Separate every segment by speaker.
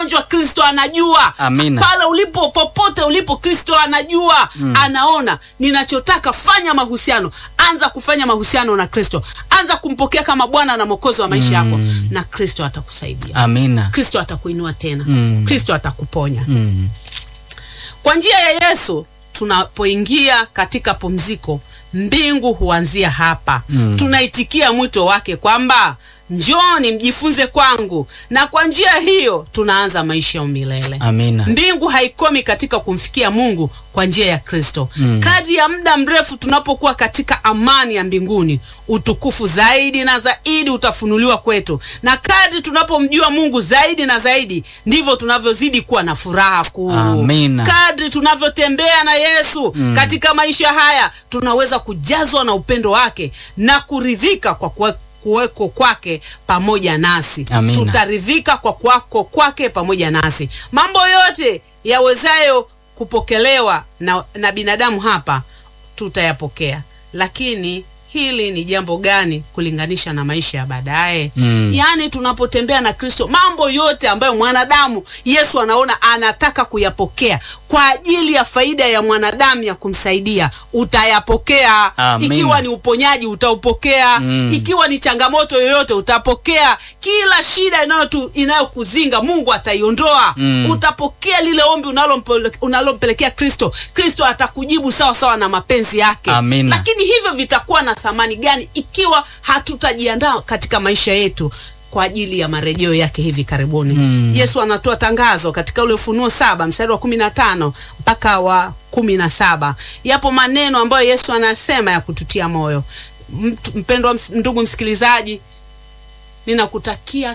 Speaker 1: mgonjwa kristo anajua
Speaker 2: Amina.
Speaker 1: pale ulipo popote ulipo kristo anajua anaona ninachotaka fanya mahusiano anza kufanya mahusiano na kristo anza kumpokea kama bwana na mwokozi wa maisha yako na kristo atakusaidia
Speaker 2: Amina.
Speaker 1: kristo atakuinua tena
Speaker 2: Mm.
Speaker 1: kristo atakuponya
Speaker 2: Mm.
Speaker 1: kwa njia ya yesu tunapoingia katika pumziko mbingu huanzia hapa
Speaker 2: Mm.
Speaker 1: tunaitikia mwito wake kwamba njoni mjifunze kwangu na kwa njia hiyo tunaanza maisha ya milele
Speaker 2: Amina.
Speaker 1: mbingu haikomi katika kumfikia mungu kwa njia ya kristo mm. kadri ya muda mrefu tunapokuwa katika amani ya mbinguni utukufu zaidi na zaidi utafunuliwa kwetu na kadri tunapomjua mungu zaidi na zaidi ndivyo tunavyozidi kuwa na furaha kuu
Speaker 2: Amina.
Speaker 1: kadri tunavyotembea na yesu mm. katika maisha haya tunaweza kujazwa na upendo wake na kuridhika kwa kuwe kuweko kwake pamoja nasi
Speaker 2: Amina.
Speaker 1: tutaridhika kwa kwako kwake pamoja nasi mambo yote yawezayo kupokelewa na, na binadamu hapa tutayapokea lakini hili ni jambo gani kulinganisha na maisha ya baadaye
Speaker 2: Mm.
Speaker 1: yaani tunapotembea na kristo mambo yote ambayo mwanadamu yesu anaona anataka kuyapokea kwa ajili ya faida ya mwanadamu ya kumsaidia utayapokea
Speaker 2: Amina.
Speaker 1: ikiwa ni uponyaji utaupokea
Speaker 2: Mm.
Speaker 1: ikiwa ni changamoto yoyote utapokea kila shida inayotu- inayokuzinga mungu ataiondoa
Speaker 2: Mm.
Speaker 1: utapokea lile ombi unalompele- unalompelekea kristo kristo atakujibu sawa sawa na mapenzi yake
Speaker 2: Amina.
Speaker 1: lakini hivyo vitakuwa na thamani gani ikiwa hatutajiandaa katika maisha yetu kwa ajili ya marejeo yake hivi karibuni
Speaker 2: Mm.
Speaker 1: yesu anatoa tangazo katika ule ufunuo saba mstari wa kumi na tano mpaka wa kumi na saba yapo maneno ambayo yesu anasema ya kututia moyo Mtu- mpendwa ms- ndugu msikilizaji ninakutakia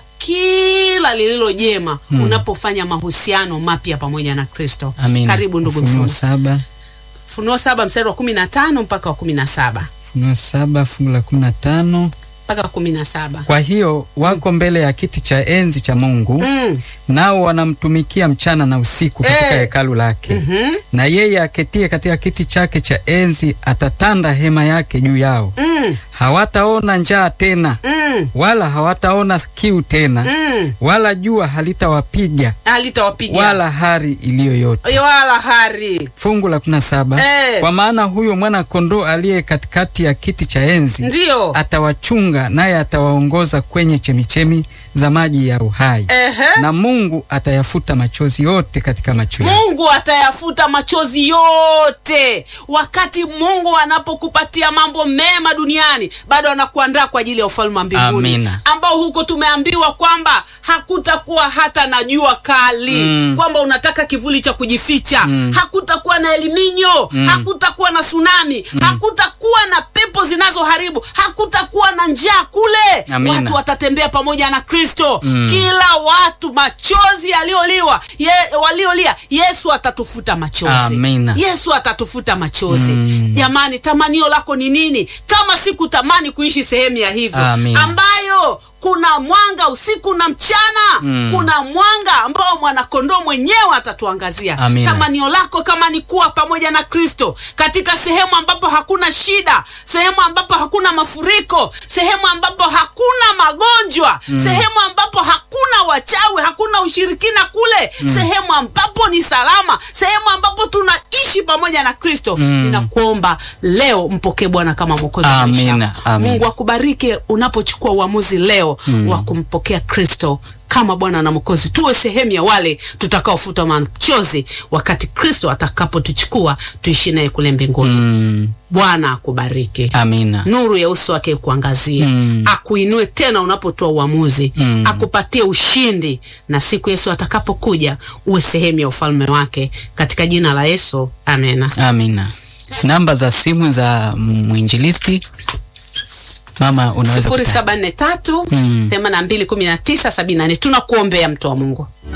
Speaker 1: kila lililo jema unapofanya mahusiano mapya pamoja na kristo
Speaker 2: Amina.
Speaker 1: karibu ndugu
Speaker 2: Ufunuo
Speaker 1: msomi
Speaker 2: saba
Speaker 1: funuo saba mstari wa kumi na tano mpaka wa kumi na saba
Speaker 2: Ufunuo saba fungu la kumi na tano
Speaker 1: mpaka kumi na saba
Speaker 2: kwa hiyo wako mbele ya kiti cha enzi cha mungu
Speaker 1: mm.
Speaker 2: nao wanamtumikia mchana na usiku katika
Speaker 1: Eh.
Speaker 2: hekalu lake
Speaker 1: Mhm.
Speaker 2: na yeye aketie katika kiti chake cha enzi atatanda hema yake juu yao
Speaker 1: Mm.
Speaker 2: hawataona njaa tena
Speaker 1: Mm.
Speaker 2: wala hawataona kiu tena
Speaker 1: Mm.
Speaker 2: wala jua halitawapiga
Speaker 1: alitawapiga
Speaker 2: wala hari iliyo yote
Speaker 1: wala hari
Speaker 2: fungu la kumi na saba
Speaker 1: Eh.
Speaker 2: kwa maana huyo mwana kondoo aliye katikati ya kiti cha enzi
Speaker 1: ndiyo
Speaker 2: atawachunga naye atawaongoza kwenye chemichemi za maji ya uhai
Speaker 1: Ehe.
Speaker 2: na mungu atayafuta machozi yote katika macho yao
Speaker 1: mungu atayafuta machozi yote wakati mungu anapokupatia mambo mema duniani bado anakuandaa kwa ajili ya ufalme wa mbinguni
Speaker 2: Amina.
Speaker 1: ambao huko tumeambiwa kwamba hakutakuwa hata na jua kali
Speaker 2: Mm.
Speaker 1: kwamba unataka kivuli cha kujificha
Speaker 2: Mm.
Speaker 1: hakutakuwa na eliminyo
Speaker 2: Mm.
Speaker 1: hakutakuwa na tsunami hakutakuwa na pepo zinazoharibu hakutakuwa na njaa kule
Speaker 2: Amina.
Speaker 1: watu watatembea pamoja na kristo
Speaker 2: Mm.
Speaker 1: kila watu machozi yaliyoliwa ye, waliolia yesu atatufuta machozi
Speaker 2: Amina.
Speaker 1: yesu atatufuta machozi
Speaker 2: Mm.
Speaker 1: jamani tamanio lako ni nini kama sikutamani kuishi sehemu ya hivyo
Speaker 2: Amina.
Speaker 1: ambayo kuna mwanga usiku na mchana
Speaker 2: Mm.
Speaker 1: kuna mwanga ambao mwanakondoo mwenyewe atatuangazia
Speaker 2: Amina.
Speaker 1: tamanio lako kama ni kuwa pamoja na kristo katika sehemu ambapo hakuna shida sehemu ambapo hakuna mafuriko sehemu ambapo hakuna magonjwa mm. sehemu ambapo hakuna wachawi hakuna ushirikina kule mm. sehemu ambapo ni salama sehemu ambapo tunaishi pamoja na kristo
Speaker 2: Mm.
Speaker 1: ninakuomba leo mpokee bwana kama mwokozi wa maisha
Speaker 2: Amina,
Speaker 1: yako.
Speaker 2: amina.
Speaker 1: mungu akubariki unapochukua uamuzi leo mm. wa kumpokea kristo kama bwana na mwokozi tuwe sehemu ya wale tutakaofuta machozi wakati kristo atakapotuchukua tuishi naye kule mbinguni
Speaker 2: mm,
Speaker 1: bwana akubariki
Speaker 2: amina
Speaker 1: nuru ya uso wake kuangazie
Speaker 2: Mm.
Speaker 1: akuinue tena unapotoa uamuzi
Speaker 2: Mm.
Speaker 1: akupatie ushindi na siku yesu atakapokuja uwe sehemu ya ufalme wake katika jina la yesu amena
Speaker 2: amina namba za simu za mwinjilisti mama unaweza
Speaker 1: sifuri
Speaker 2: kuta-
Speaker 1: saba nne tatu
Speaker 2: Mm.
Speaker 1: themani na mbili kumi na tisa sabini na nne tunakuombea mtu wa mungu